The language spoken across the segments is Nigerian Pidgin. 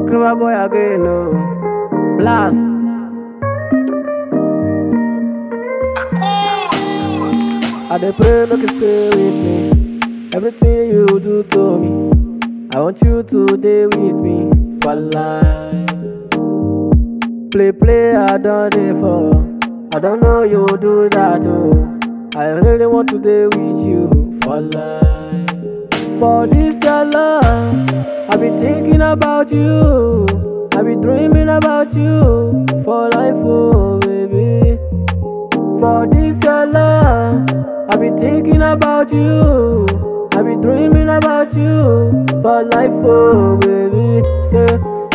Clever boy again, no. Blast. I dey pray make you stay with me. Everything you do to me, I want you to stay with me for life. Play, play, I done it for. I don't know you do that too. I really want to stay with you for life. For this your love, I be thinking about you. I be dreaming about you for life, oh baby. For this your love, I be thinking about you. I be dreaming about you for life, oh baby. Say,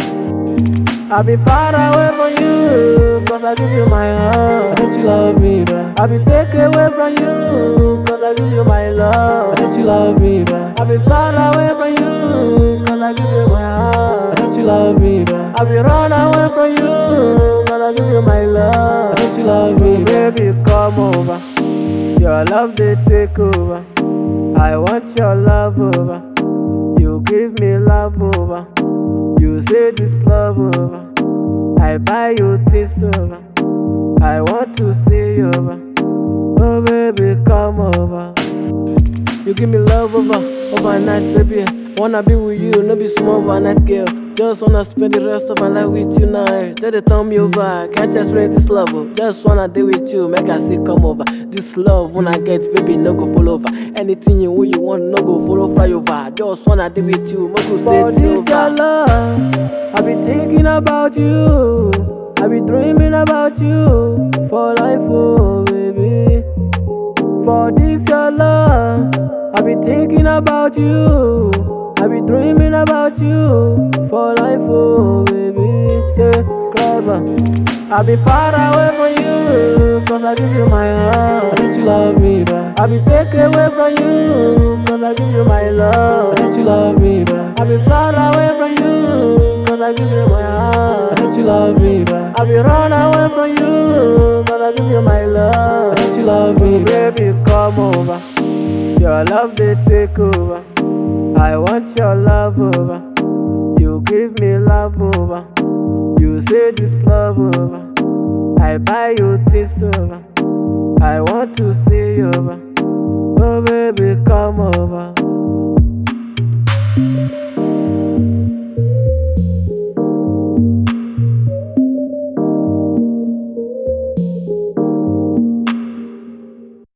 I be far away from you, cause I give you my heart. Don't you love me, bruh? I be take away from you, cause I give you my love. Don't you love me, bruh? I be far away from you, cause I give you my heart. Don't you love me, bruh? I be run away from you, cause I give you my love. Don't you love me, baby? Come over. Your love they take over. I want your love over. You give me love over. You say this love over. I buy you this over. I want to see you over. Oh baby, come over. You give me love over overnight, baby. Wanna be with you, no be small overnight girl. Just wanna spend the rest of my life with you now. Tell the turn me over, can't explain this love. oh. Just wanna deal with you, make I see come over. This love when I get, baby, no go fall over. Anything you what you want, no go follow fly over. Just wanna deal with you, make you say this your love. I be thinking about you. I be dreaming about you for life, oh baby. For this your love, I be thinking about you. I be dreaming about you for life, oh baby. Say clever. I be far away from you, cause I give you my heart. Don't you love me, bruh? I be take away from you, cause I give you my love. Don't you love me, bruh? I be far away from you, cause I give you my heart. Don't you love me, bruh? I be run away from you, cause I give you my love. Don't you love me, baby? Come over. Your love they take over. I want your love over. You give me love over. You say this love over. I buy you this over. I want to see you over. Oh baby, come over.